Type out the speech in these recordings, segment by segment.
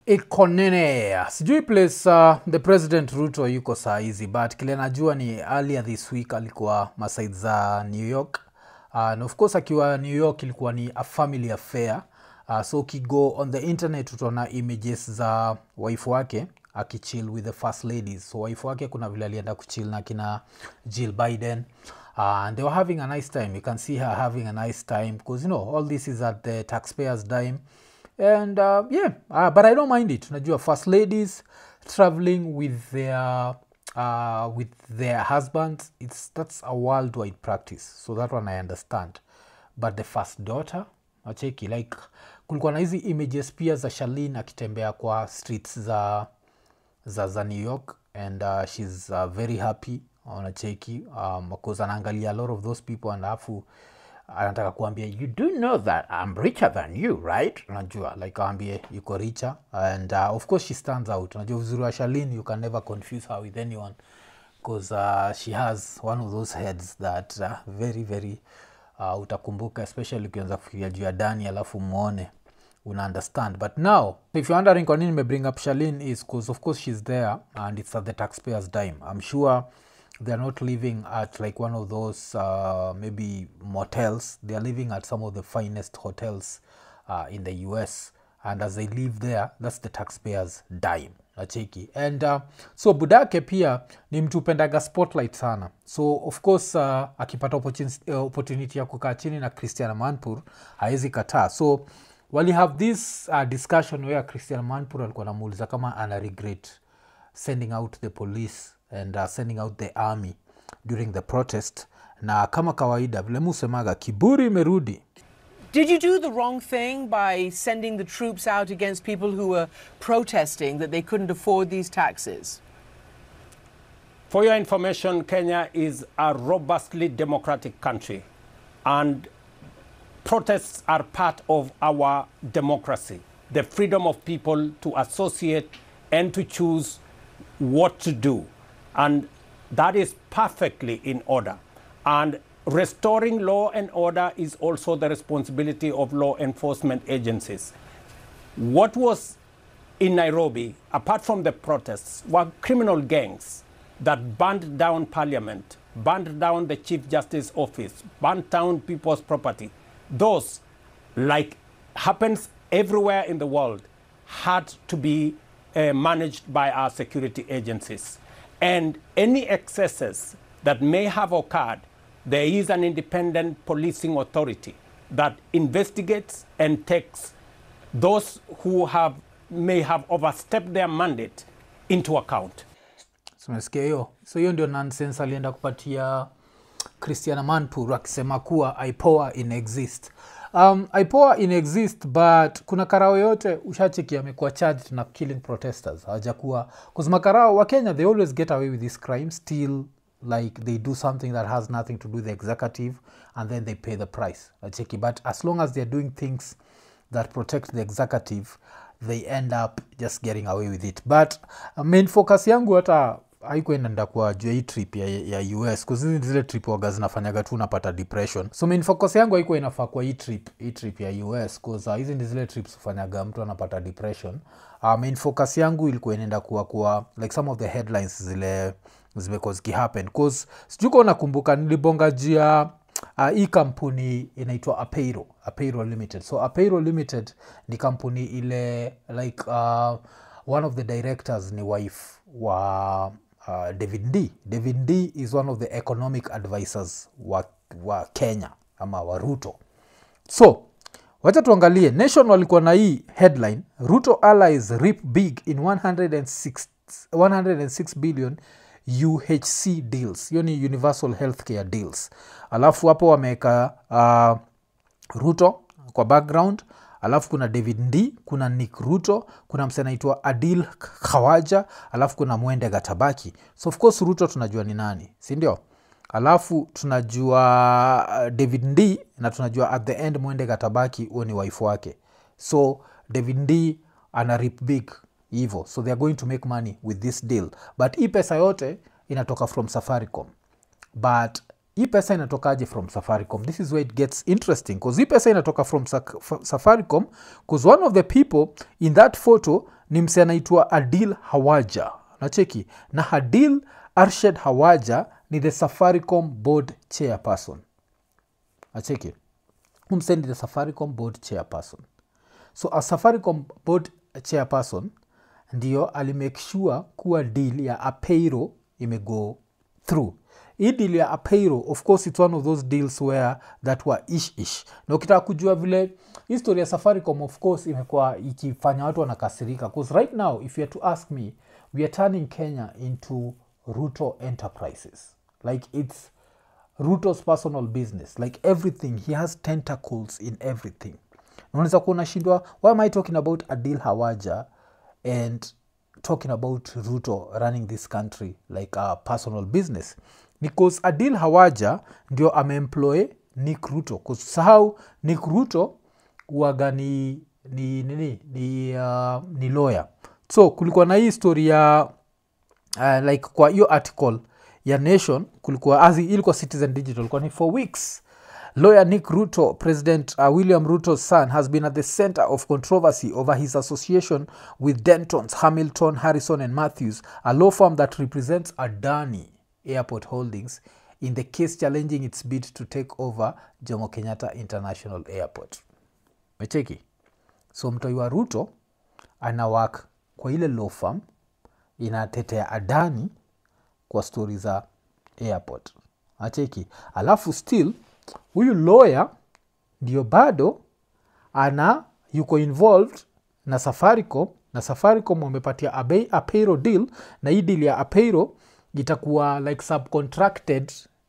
iko nene sijui place uh, the president ruto yuko saa hizi but kile najua ni earlier this week alikuwa masaid za new york uh, na of course akiwa new york ilikuwa ni a family affair uh, so ukigo on the internet utaona images za wife wake akichill with the first ladies so wife wake kuna vile alienda kuchill na kina jill biden uh, and they were having a nice time you can see her having a nice time because you know all this is at the taxpayers dime and uh, yeah uh, but i don't mind it unajua first ladies traveling with their uh, with their husbands it's that's a worldwide practice so that one i understand but the first daughter acheki like kulikuwa na hizi images pia za shalin akitembea kwa streets za za, za new york and uh, shes uh, very happy anacheki um, because anaangalia a lot of those people and alafu anataka kuambia you do know that I'm richer than you right unajua like aambie yuko richer and uh, of course she stands out unajua uzuri wa shalin you can never confuse her with anyone because uh, she has one of those heads that uh, very very uh, utakumbuka especially ukianza kufikiria juu ya dani alafu mwone una understand but now if you're wondering kwa nini nimebring up shalin is because of course she's there and it's at the taxpayers dime i'm sure they're not living at like one of those uh, maybe motels they're living at some of the finest hotels uh, in the us and as they live there that's the taxpayers dime nacheki and uh, so budake pia ni mtu upendaga spotlight sana so of course uh, akipata opportunity, uh, opportunity ya kukaa chini na christian manpur hawezi kataa so wali have this uh, discussion where christian manpur alikuwa namuuliza kama ana regret sending out the police and uh, sending out the army during the protest na kama kawaida vile musemaga kiburi imerudi Did you do the wrong thing by sending the troops out against people who were protesting that they couldn't afford these taxes? For your information, Kenya is a robustly democratic country, and protests are part of our democracy the freedom of people to associate and to choose what to do. And that is perfectly in order. And restoring law and order is also the responsibility of law enforcement agencies. What was in Nairobi, apart from the protests, were criminal gangs that burned down parliament, burned down the Chief Justice office, burned down people's property. Those, like happens everywhere in the world, had to be uh, managed by our security agencies. And any excesses that may have occurred, there is an independent policing authority that investigates and takes those who have may have overstepped their mandate into account. So, umesikia hiyo so hiyo ndio nonsense alienda kupatia christiana manpur akisema kuwa ipoa in exist um, ipoa in exist but kuna karao yote ushacheki amekuwa charged na killing protesters hawajakuwa bcause makarao wa kenya they always get away with this crime still like they do something that has nothing to do with the executive and then they pay the price acheki but as long as they're doing things that protect the executive they end up just getting away with it but uh, main focus yangu hata haikuendaenda kwa juu ya hii trip ya, ya us kuzizi zile trip waga zinafanyaga tu unapata depression so main focus yangu haikuwa inafaa kwa hii trip hii trip ya us cause uh, hizi ndi zile trips hufanyaga mtu anapata depression uh, main focus yangu ilikuwa inaenda kuwa kuwa like some of the headlines zile zimekuwa zikihappen cause sijui kuwa nakumbuka nilibonga juu ya uh, hii kampuni inaitwa apeiro apeiro limited so apeiro limited ni kampuni ile like uh, one of the directors ni wife wa uh, david d david d is one of the economic advisors wa, wa kenya ama wa ruto so wacha tuangalie nation walikuwa na hii headline ruto allies rip big in 106, 106 billion uhc deals hiyo ni universal healthcare deals alafu hapo wameweka uh, ruto kwa background alafu kuna david ndi kuna nick ruto kuna mse anaitwa adil khawaja alafu kuna mwende gatabaki so of course ruto tunajua ni nani sindio alafu tunajua uh, david ndi na tunajua at the end mwende gatabaki huo ni wife wake so david ndi ana rip big hivo so they are going to make money with this deal but hii pesa yote inatoka from safaricom but hii pesa inatokaje from safaricom this is where it gets interesting bcause hii pesa inatoka from Sa- Fa- safaricom bcause one of the people in that photo ni mse anaitwa adil hawaja nacheki na adil arshad hawaja ni the safaricom board chairperson acheki umse ni the safaricom board chairperson so a safaricom board chairperson ndio alimake sure kuwa deal ya apeiro imego through hii deal ya apeiro of course it's one of those deals where that were ish ish na ukitaka kujua vile history ya safaricom of course imekuwa ikifanya watu wanakasirika bcause right now if you are to ask me we are turning kenya into ruto enterprises like it's ruto's personal business like everything he has tentacles in everything unaweza kuwa unashindwa why am i talking about adil hawaja and talking about ruto running this country like a personal business because adil hawaja ndio ameemploy nick ruto kusahau nick ruto uaga ni ni nini ni, uh, ni lawyer so kulikuwa na hii story ya uh, like kwa hiyo article ya nation kulikuwa azi ilikuwa citizen digital kwa ni for weeks lawyer nick ruto president uh, william ruto's son has been at the center of controversy over his association with dentons hamilton harrison and matthews a law firm that represents adani airport holdings in the case challenging its bid to take over jomo kenyatta international airport mecheki so mtoi wa ruto anawak kwa ile law firm inatetea adani kwa stori za airport acheki alafu still huyu lawyer ndio bado ana yuko involved na safaricom na safaricom wamepatia abe- apeiro deal na hii deal ya apeiro itakuwa like subcontracted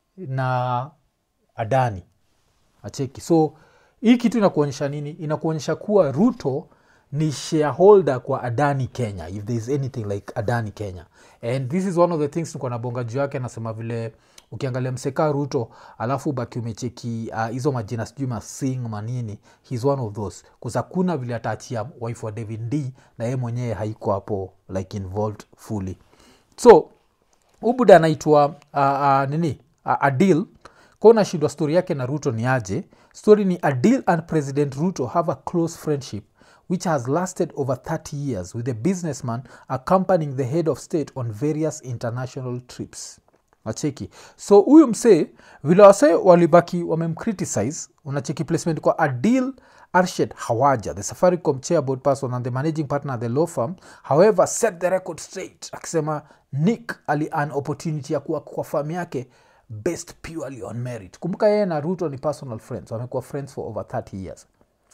na adani acheki so hii kitu inakuonyesha nini inakuonyesha kuwa ruto ni shareholder kwa adani kenya if there is anything like adani kenya and this is one of the things nikuwa nabonga juu yake anasema vile ukiangalia mseka ruto alafu baki umecheki uh, hizo majina sijui masing manini hes one of those kusakuna vile ataachia wife wa david d na yeye mwenyewe haiko hapo like involved fully so ubuda anaitwa uh, uh, nini uh, adil kwa unashindwa stori yake na ruto ni aje story ni adil and president ruto have a close friendship which has lasted over 30 years with the businessman accompanying the head of state on various international trips nacheki so huyu msee vile wasee walibaki wamemcriticize unacheki placement kwa adil arshad hawaja the safaricom chairboard person and the managing partner at the law firm however set the record straight akisema nick ali an opportunity ya kuwa kwa famu yake based purely on merit kumbuka yeye na ruto ni personal friends wamekuwa friends for over 30 years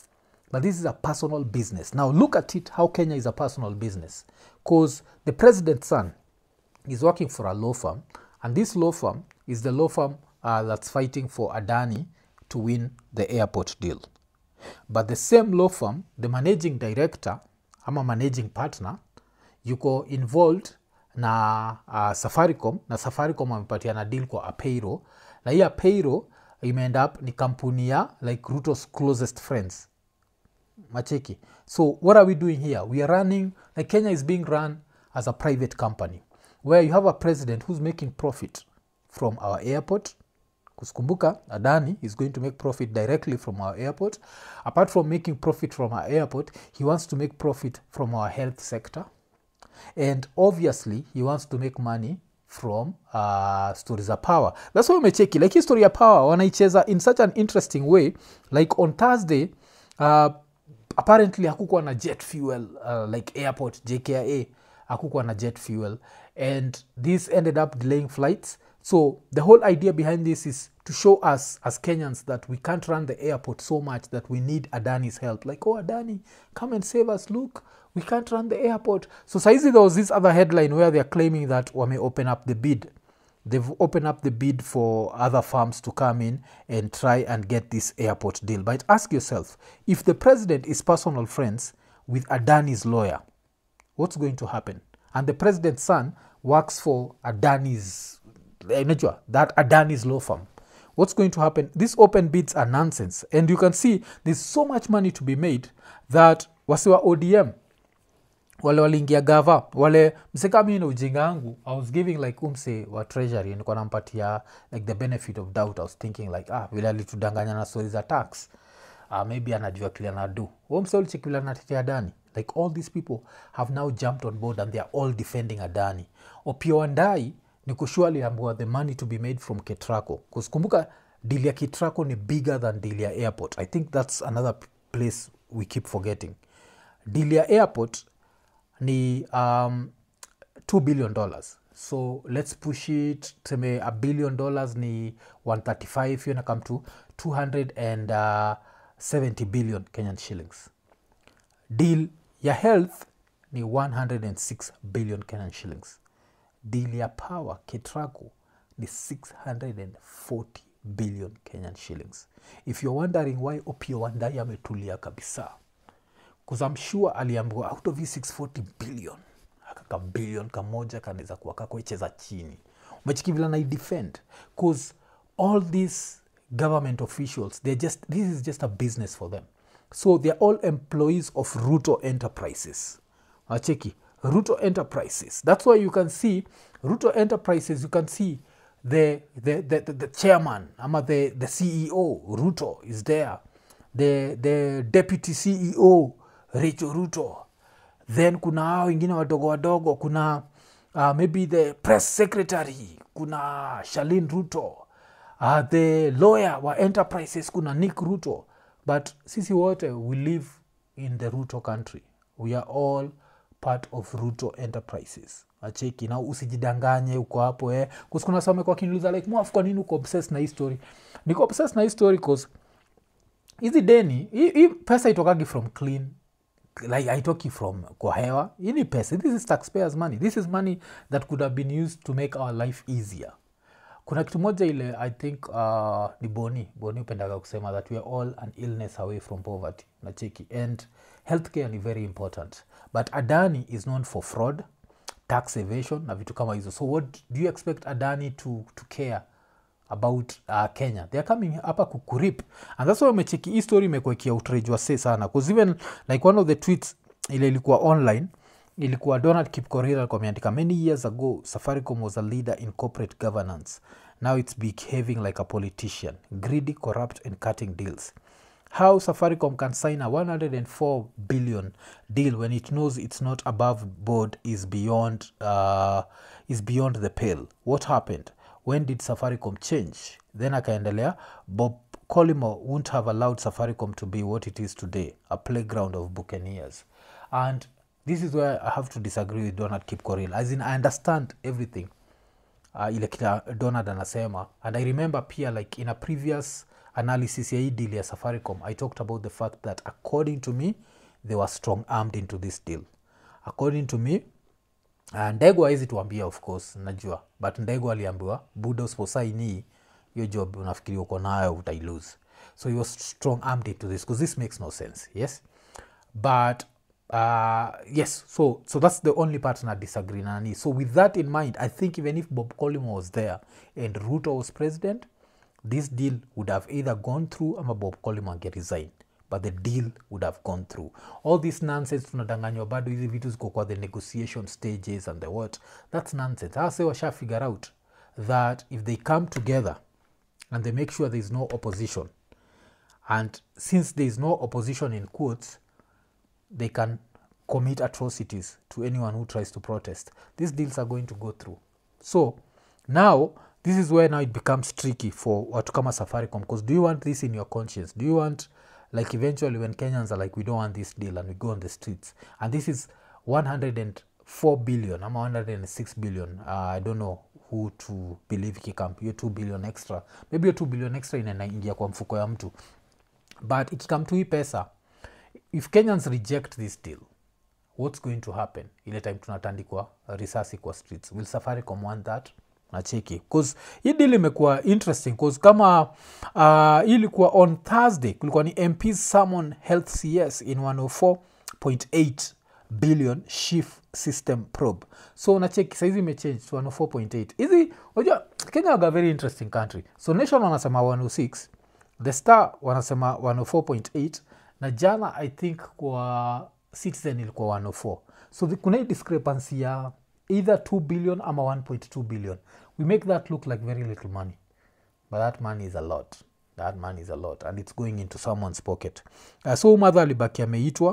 but this is a personal business now look at it how kenya is a personal business because the president's son is working for a law firm and this law firm is the law firm uh, that's fighting for adani to win the airport deal but the same law firm the managing director ama managing partner yuko involved na uh, safaricom na safaricom amepatia na deal kwa apeiro na hii apeiro imeend up ni kampuni ya like rutos closest friends macheki so what are we doing here we are running like kenya is being run as a private company where you have a president who's making profit from our airport kuskumbuka adani is going to make profit directly from our airport apart from making profit from our airport he wants to make profit from our health sector and obviously he wants to make money from uh, stories of power that's why umecheki like hii story ya power wanaicheza in such an interesting way like on thursday uh, apparently hakukuwa na jet fuel uh, like airport jkia hakukuwa na jet fuel and this ended up delaying flights so the whole idea behind this is to show us as kenyans that we can't run the airport so much that we need adani's help like oh adani come and save us look we can't run the airport so saizi there was this other headline where they're claiming that wame open up the bid they've opened up the bid for other firms to come in and try and get this airport deal but ask yourself if the president is personal friends with adani's lawyer what's going to happen and the president's son works for adani's unajua that adani's law firm what's going to happen these open bids are nonsense and you can see there's so much money to be made that wasiwa odm wale waliingia gava wale msekami na ujinga yangu i was giving like umse wa treasury nilikuwa nampatia like the benefit of doubt i was thinking like ah vile alitudanganya na stori za tax uh, maybe anajua kile anadu huo mse ulicheki vile anatetea dani like all these people have now jumped on board and they are all defending adani opio wandai ni kushua aliambiwa the money to be made from ketraco kumbuka deal ya ketraco ni bigger than deal ya airport i think that's another p- place we keep forgetting deal ya airport ni um, 2 billion dollars so let's push it tuseme a billion dollars ni 135 hiyo na come to 270 billion kenyan shillings deal ya health ni 106 billion kenyan shillings deal ya power ketraco ni 640 billion kenyan shillings if you're wondering why opio wandai ametulia kabisa bcause I'm sure aliambiwa out of hii 640 billion akaka billion kamoja kanaweza kuwa kakoecheza chini umechiki vile naidefend bcause all these government officials they're just this is just a business for them so they're all employees of ruto enterprises wacheki ruto enterprises that's why you can see ruto enterprises you can see the, the, the, the, the chairman ama the, the ceo ruto is there the, the deputy ceo rachel ruto then kuna hao wengine wadogo wadogo kuna uh, maybe the press secretary kuna shalin ruto uh, the lawyer wa enterprises kuna nick ruto but sisi wote we live in the ruto country we are all part of ruto enterprises acheki na usijidanganye uko hapo eh. Kus- kuna some kwa kiniuliza like mwaf kwa nini uko obsessed na hii story niko obsessed na hii story cause hizi deni hii hii pesa itokagi from clean like haitoki from kwa hewa hii ni pesa this is taxpayers money this is money that could have been used to make our life easier kuna kitu moja ile i think uh, ni boni boni upendaga kusema that we are all an illness away from poverty nacheki and healthcare ni very important but adani is known for fraud tax evasion na vitu kama hizo so what do you expect adani to, to care about uh, kenya they are coming hapa kukurip and that's why umecheki hii story imekuekia outrage wase sana bcause even like one of the tweets ile ilikuwa online ilikuwa donald kipkorir alikuwa ameandika many years ago safaricom was a leader in corporate governance now it's behaving like a politician greedy corrupt and cutting deals how safaricom can sign a 104 billion deal when it knows it's not above board is beyond uh, is beyond the pale what happened when did safaricom change then akaendelea bob colimo wouldn't have allowed safaricom to be what it is today a playground of buccaneers and this is where i have to disagree with donald kipkoril as in i understand everything uh, ile kila donald anasema and i remember pia like in a previous analysis ya hii deal ya safaricom i talked about the fact that according to me they were strong armed into this deal according to me uh, ndego hawezi tuambia of course najua but ndego aliambiwa buda usiposaini hiyo job unafikiri uko nayo utailose so he was strong armed into this because this makes no sense yes but uh, yes so so that's the only part na disagree na nani so with that in mind i think even if bob collimo was there and ruto was president this deal would have either gone through ama bob collimo ange resign but the deal would have gone through all this nonsense tunadanganywa bado hizi vitu ziko kwa the negotiation stages and the what that's nonsense hase washa figure out that if they come together and they make sure there is no opposition and since there is no opposition in quotes they can commit atrocities to anyone who tries to protest. These deals are going to go through. So now this is where now it becomes tricky for watu kama Safaricom because do you want this in your conscience? Do you want like eventually when Kenyans are like we don't want this deal and we go on the streets and this is 104 billion ama 106 billion uh, I don't know who to believe ikikam hiyo 2 billion extra maybe hiyo 2 billion extra inaingia kwa mfuko ya mtu but ikikam tu hii pesa if kenyans reject this deal what's going to happen ile time tunatandikwa risasi kwa streets will safaricom want that nacheki bcause hii deal imekuwa interesting bcause kama uh, hii ilikuwa on thursday kulikuwa ni mps summon health cs in 104.8 billion shift system probe so nacheki saizi imechange to 104.8 hizi unajua kenya waga very interesting country so nation wanasema 106 the star wanasema 104.8 na jana i think kwa citizen ilikuwa 104 so the, kuna hii discrepancy ya either 2 billion ama 1.2 billion we make that look like very little money but that money is a lot that money is a lot and it's going into someone's pocket uh, so madha alibaki ameitwa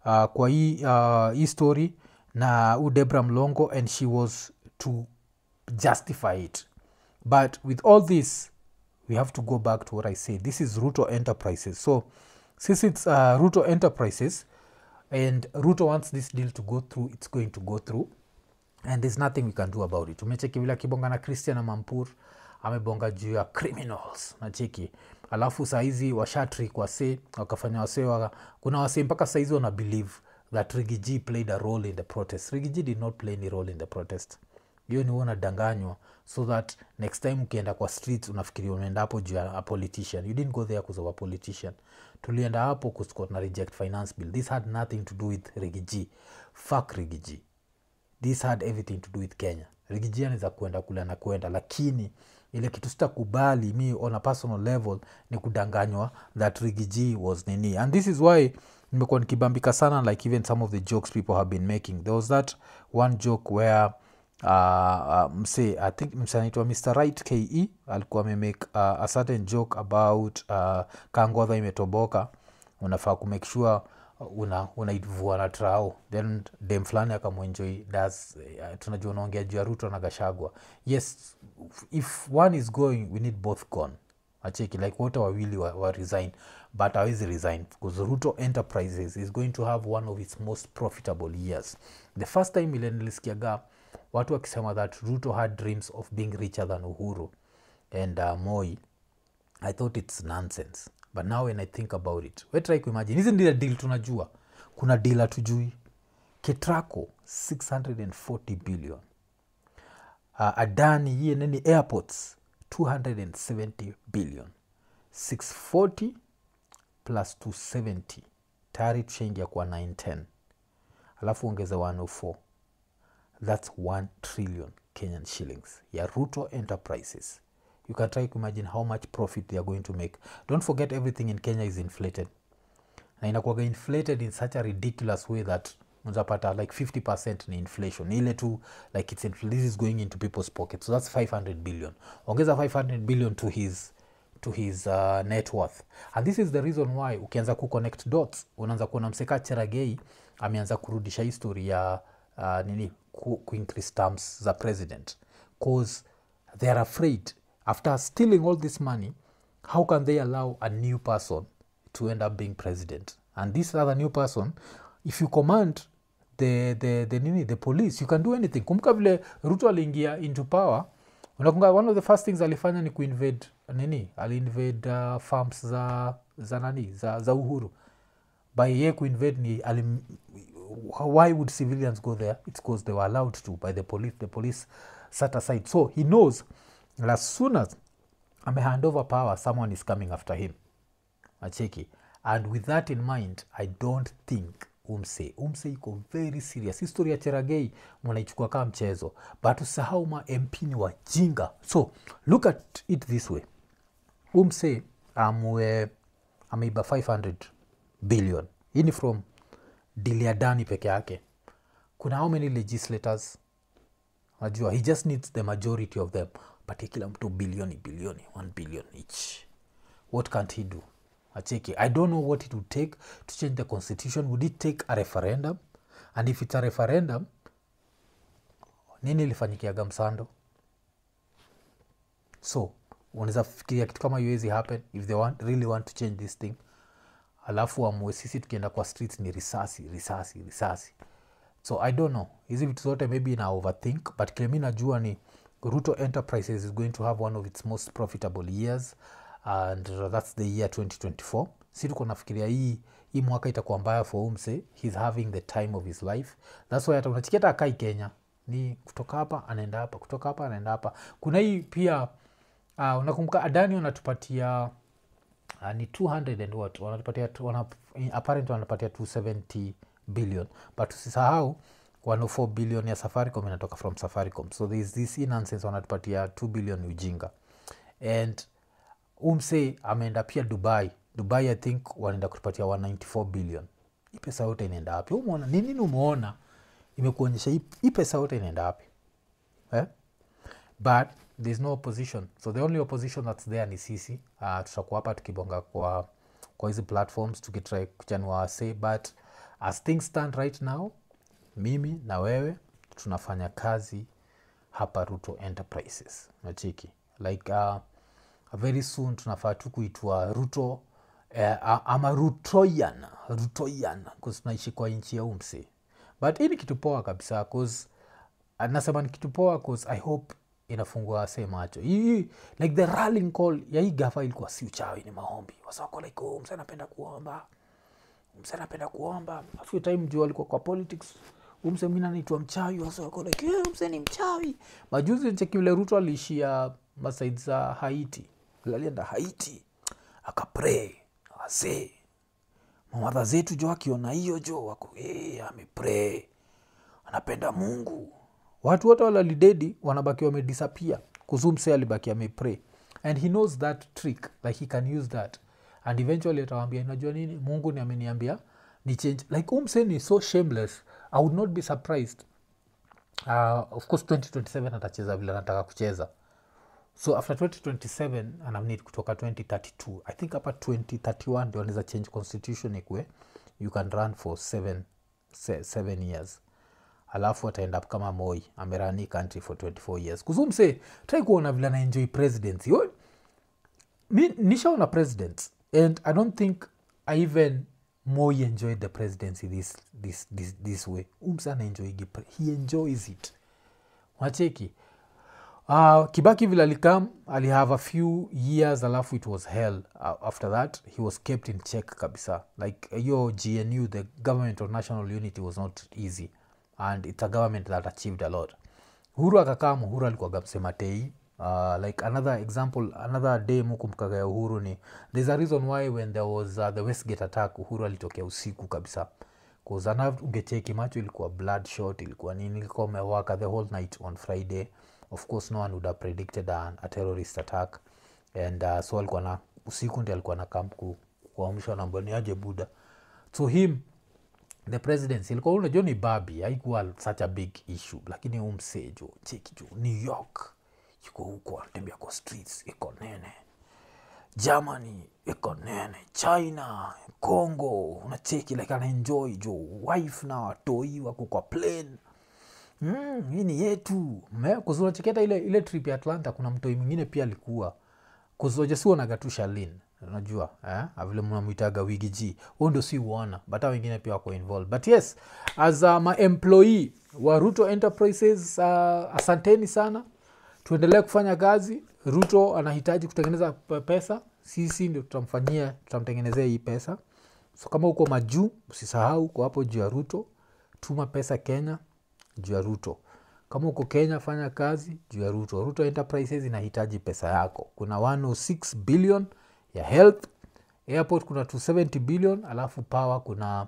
uh, kwa hii uh, hii story na u debra mlongo and she was to justify it but with all this we have to go back to what i said this is ruto enterprises so since it's uh, ruto enterprises and ruto wants this deal to go through it's going to go through and there's nothing we can do about it umecheki vile akibonga na christian mampur amebonga juu ya criminals nacheki alafu sahizi washatrik wase wakafanya wase waka, kuna wase mpaka sahizi wana believe that rigiji played a role in the protest rigiji did not play any role in the protest hiyo ni huwa unadanganywa so that next time ukienda kwa streets unafikiria unaenda hapo juu ya a politician you didn't go there because of a politician tulienda hapo kusko na reject finance bill this had nothing to do with rigiji fuck rigiji this had everything to do with kenya rigiji anaweza kuenda kule na kuenda lakini ile kitu sitakubali mi on a personal level ni kudanganywa that rigiji was nini and this is why nimekuwa nikibambika sana like even some of the jokes people have been making there was that one joke where uh, uh, mse i think mse anaitwa mr right ke alikuwa amemake uh, a certain joke about uh, kangodha imetoboka unafaa kumake sure una unaivua na trao then dem fulani akamwenjoi das uh, tunajua unaongea juu ya ruto na gashagwa yes if one is going we need both gone acheki like wote wawili wa, wa resign but awezi resign because ruto enterprises is going to have one of its most profitable years the first time ile nilisikiaga watu wakisema that ruto had dreams of being richer than uhuru and uh, moi i thought it's nonsense but now when i think about it we try kuimagine hizi ndile deal tunajua kuna deal hatujui ketraco 640 billion uh, adani hiye nini airports 270 billion 640 plus 270 tayari tushaingia kwa 910 alafu ongeza 104 that's 1 trillion kenyan shillings ya ruto enterprises you can try to imagine how much profit they are going to make don't forget everything in kenya is inflated na inakuwaga inflated in such a ridiculous way that unapata like 50 ni inflation Ni ile tu like it's infl- this is going into people's pockets so that's 500 billion ongeza 500 billion to his to his uh, net worth and this is the reason why ukianza kuconnect dots unaanza kuona mseka cheragei ameanza kurudisha history ya uh, nini ku, kuincrease terms za president cause they are afraid after stealing all this money how can they allow a new person to end up being president and this other new person if you command the, the, the, nini, the police you can do anything kumbuka vile ruto aliingia into power unakunga one of the first things alifanya ni kuinvade nini aliinvade uh, farms za za nani za, za uhuru by ye kuinvade ni alim, why would civilians go there it's because they were allowed to by the police the police sat aside so he knows that as soon as amehand over power someone is coming after him acheki and with that in mind i don't think umse umse iko very serious history ya cheragei mnaichukua kama mchezo but usahau ma mp ni wajinga so look at it this way umse amwe ameiba 500 billion hii ni from diliadani peke yake kuna how many legislators najua he just needs the majority of them patie kila mtu bilioni bilioni 1 billion each what can't he do acheki i don't know what it would take to change the constitution would it take a referendum and if it's a referendum nini ilifanyikiaga msando so unaweza fikiria kitu kama uwezi happen if they want, really want to change this thing alafu amue sisi tukienda kwa streets ni risasi risasi risasi so i don't know hizi vitu zote maybe ina overthink but kile mi najua ni ruto enterprises is going to have one of its most profitable years and uh, that's the year 2024 si tuko nafikiria hii hii mwaka itakuwa mbaya for umse he's having the time of his life thats why hata unachikia hata akai kenya ni kutoka hapa anaenda hapa kutoka hapa anaenda hapa kuna hii pia uh, unakumbuka adani wanatupatia uh, ni 200 and what wanatupatia tu- wana, apparent wanatupatia 270 billion but usisahau 104 billion ya safaricom inatoka from safaricom so there is this inansense wanatupatia 2 billion ujinga and umse ameenda pia dubai dubai i think wanaenda kutupatia 194 billion hii pesa yote inaenda wapi umeona ni nini umeona imekuonyesha hii hii pesa yote inaenda wapi eh? but there's no opposition so the only opposition that's there ni sisi uh, tutakuwa hapa tukibonga kwa kwa hizi platforms tukitry kuchanua wase but as things stand right now mimi na wewe tunafanya kazi hapa ruto enterprises nachiki like uh, very soon tunafaa tu kuitwa ruto eh, a- ama rutoyan rutoyan bcause tunaishi kwa nchi ya umse but hii ni kitu poa kabisa bcause nasema ni kitu poa bcause i hope inafungua se macho hii like the rallying call ya hii gafa ilikuwa si uchawi ni maombi wasako like oh, mse anapenda kuomba mse anapenda kuomba a few time juu alikuwa kwa politics umse mwingine anaitwa mchawi wasako like yeah, mse ni mchawi majuzi cheki vile ruto aliishia masaid za haiti Vile alienda haiti akapray wazee mamadha zetu jo akiona hiyo jo wako hey, amepray anapenda mungu watu wote walalidedi wanabaki wamedisappear kuzumse alibaki amepray and he knows that trick like he can use that and eventually atawambia inajua nini mungu ni ameniambia ni change like umse ni so shameless i would not be surprised uh, of course 2027 atacheza vile anataka kucheza so after 2027 anamnid kutoka 2032 i think hapa 2031 ndio anaweza change constitution ikwe you can run for seven, se, seven years alafu ataenda up kama moi amerani country for 24 years kuzumse trai kuona vile anaenjoy presidency Oi, mi nishaona presidents and i don't think i even moi enjoyed the presidency this, this, this, this way umse anaenjoyigi pre- he enjoys it wacheki uh, kibaki vile alikam alihave a few years alafu it was hell uh, after that he was kept in check kabisa like hiyo gnu the government of national unity was not easy and it's a government that achieved a lot huru akakaa muhuru alikuwaga msema tei uh, like another example another day mukumkaga ya uhuru ni there's a reason why when there was uh, the westgate attack uhuru alitokea usiku kabisa kuzana ungecheki macho ilikuwa bloodshot ilikuwa nini ilikuwa umewaka the whole night on friday of course no one would have predicted an, a terrorist attack and uh, so alikuwa na usiku ndi alikuwa na kamp ku, kuamsha namba ni aje buda so him the presidency ilikuwa unajua ni babi haikuwa such a big issue lakini umsejo cheki jo new york yuko huko anatembea kwa streets iko nene germany iko nene china congo unacheki like anaenjoy jo wife na watoi wako kwa plane mm, hii ni yetu kuzunacheketa ile, ile trip ya atlanta kuna mtoi mwingine pia alikuwa kuzojasiuonaga tu shalin unajua eh? vile mnamwitaga wigi g huo ndio si uona but hao wengine pia wako involved but yes as uh, maemployee wa ruto enterprises uh, asanteni sana tuendelee kufanya kazi ruto anahitaji kutengeneza pe- pesa sisi ndio tutamfanyia tutamtengenezea hii pesa so kama uko majuu usisahau uko hapo juu ya ruto tuma pesa kenya juu ya ruto kama uko kenya fanya kazi juu ya ruto ruto enterprises inahitaji pesa yako kuna 106 billion ya health airport kuna 270 billion alafu power kuna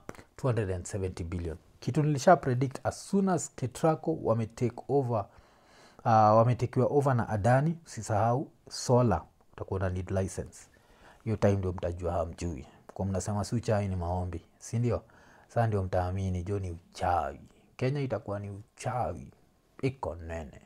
270 billion kitu nilisha predict as soon as ketraco wametake over uh, wametekiwa over na adani usisahau solar utakuwa na need license hiyo time ndio mtajua hamjui kwa mnasema si uchawi ni maombi si ndio saa ndio mtaamini jo ni uchawi kenya itakuwa ni uchawi iko nene